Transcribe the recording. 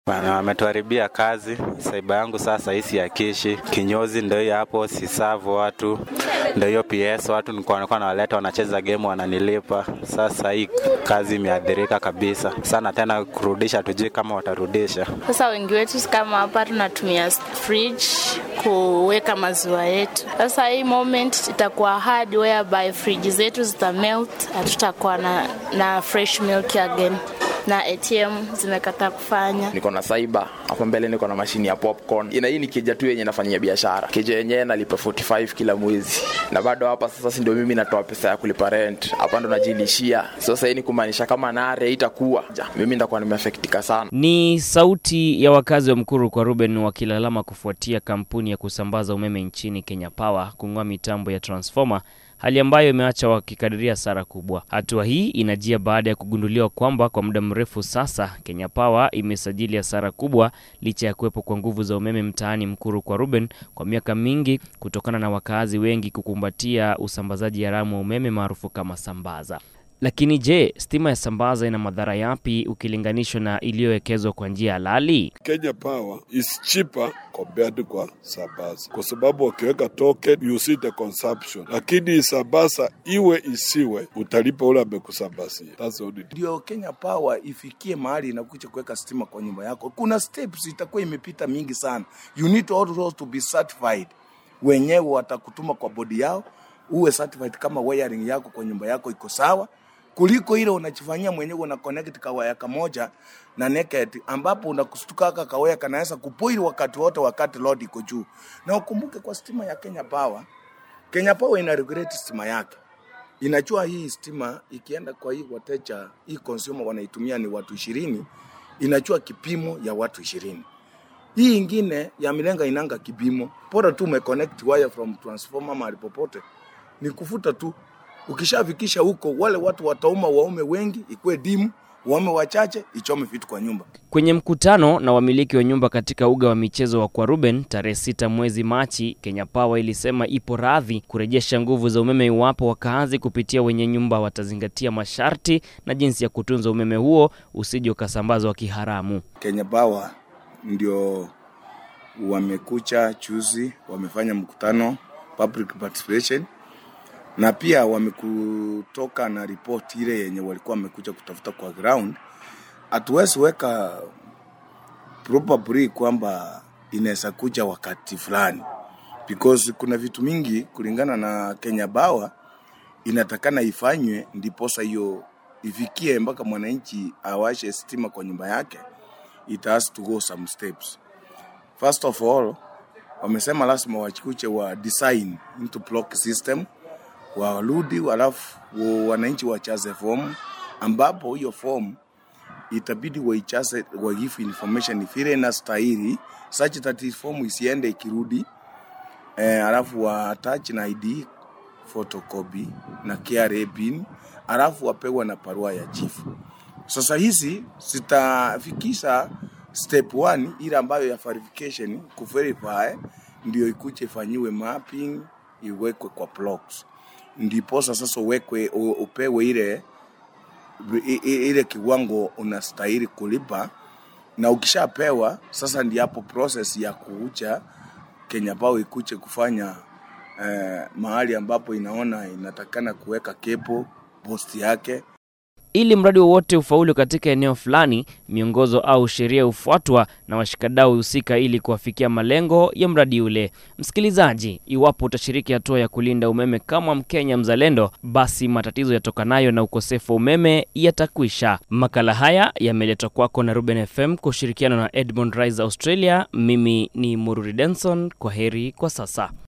Bana, wametuharibia kazi. Saiba yangu sasa hii siakishi, kinyozi ndio hiyo hapo, sisavu watu ndio hiyo PS, watu nilikuwa nilikuwa nawaleta wanacheza game wananilipa. Sasa hii kazi imeathirika kabisa sana, tena kurudisha, tujui kama watarudisha. Sasa wengi wetu kama hapa tunatumia fridge kuweka maziwa yetu. Sasa hii moment itakuwa hard whereby fridge zetu zitamelt, hatutakuwa na, na fresh milk again na ATM zimekataa kufanya. niko na saiba hapo mbele niko na mashini ya popcorn ina hii ni keja tu yenye nafanyia biashara keja yenyewe nalipa 45 kila mwezi na bado hapa sasa si ndio mimi natoa pesa ya kulipa rent hapa ndo najilishia sasa hii ni kumaanisha kama nare itakuwa ja, mimi ndakuwa nimeafektika sana Ni sauti ya wakazi wa Mkuru kwa Ruben wakilalama kufuatia kampuni ya kusambaza umeme nchini Kenya Power kung'oa mitambo ya transformer, hali ambayo imeacha wakikadiria hasara kubwa. Hatua hii inajia baada ya kugunduliwa kwamba kwa muda mrefu sasa Kenya Power imesajili hasara kubwa licha ya kuwepo kwa nguvu za umeme mtaani Mkuru kwa Ruben kwa miaka mingi kutokana na wakazi wengi kukumbatia usambazaji haramu wa umeme maarufu kama sambaza. Lakini je, stima ya sambaza ina madhara yapi ukilinganishwa na iliyowekezwa kwa njia halali? Kenya Power is cheaper compared kwa Sabasa, kwa sababu wakiweka token you see the consumption, lakini Sabasa iwe isiwe utalipa ule amekusambazia. That's the only ndio Kenya Power ifikie mahali inakuja kuweka stima kwa nyumba yako. Kuna steps itakuwa imepita mingi sana. You need also to be certified. Wenyewe watakutuma kwa bodi yao uwe certified kama wiring yako kwa nyumba yako iko sawa, kuliko ile unachifanyia mwenyewe una connect kawaya kamoja na naked, ambapo unakustuka kaka kawaya kanaweza kupoil wakati wote, wakati load iko juu. Na ukumbuke kwa stima ya Kenya Power, Kenya Power ina regulate stima yake inajua hii stima ikienda kwa hii wateja hii consumer wanaitumia ni watu ishirini, inajua kipimo ya watu ishirini. Hii ingine ya milenga inanga kipimo, bora tu umeconnect wire from transformer mahali popote, ni kufuta tu. Ukishafikisha huko, wale watu watauma waume wengi, ikuwe dimu, waume wachache, ichome vitu kwa nyumba. Kwenye mkutano na wamiliki wa nyumba katika uga wa michezo wa Kwa Ruben tarehe sita mwezi Machi, Kenya Power ilisema ipo radhi kurejesha nguvu za umeme iwapo wakaazi kupitia wenye nyumba watazingatia masharti na jinsi ya kutunza umeme huo usije ukasambazwa kiharamu. Kenya Power ndio wamekucha chuzi, wamefanya mkutano public participation, na pia wamekutoka na report ile yenye walikuwa wamekuja kutafuta kwa ground. Hatuwezi weka probably kwamba inaweza kuja wakati fulani, because kuna vitu mingi kulingana na Kenya Power inatakana ifanywe ndiposa hiyo ifikie mpaka mwananchi awashe stima kwa nyumba yake it has to go some steps. First of all, wamesema lazima wachikuche wa design into block system, warudi alafu wa- wananchi wachaze form, ambapo hiyo form itabidi waichaze wagifu information vile inastahili such that hii form isiende ikirudi eh, alafu wa attach na ID photocopy na KRA pin, alafu wapewa na barua ya chifu. Sasa hizi zitafikisha step 1 ile ambayo ya verification kuverify, ndio ikuje ifanyiwe mapping, iwekwe kwa blocks, ndiposa sasa uwekwe u- upewe ile i- i- ile kiwango unastahili kulipa, na ukishapewa sasa, ndi hapo process ya kuucha Kenya Power ikuche kufanya eh, mahali ambapo inaona inatakana kuweka kepo post yake Ili mradi wowote ufaulu katika eneo fulani, miongozo au sheria hufuatwa na washikadau husika ili kuwafikia malengo ya mradi ule. Msikilizaji, iwapo utashiriki hatua ya kulinda umeme kama Mkenya mzalendo, basi matatizo yatokanayo na ukosefu wa umeme yatakwisha. Makala haya yameletwa kwako na Ruben FM kwa ushirikiano na Edmond Rise Australia. Mimi ni Mururi Denson, kwa heri kwa sasa.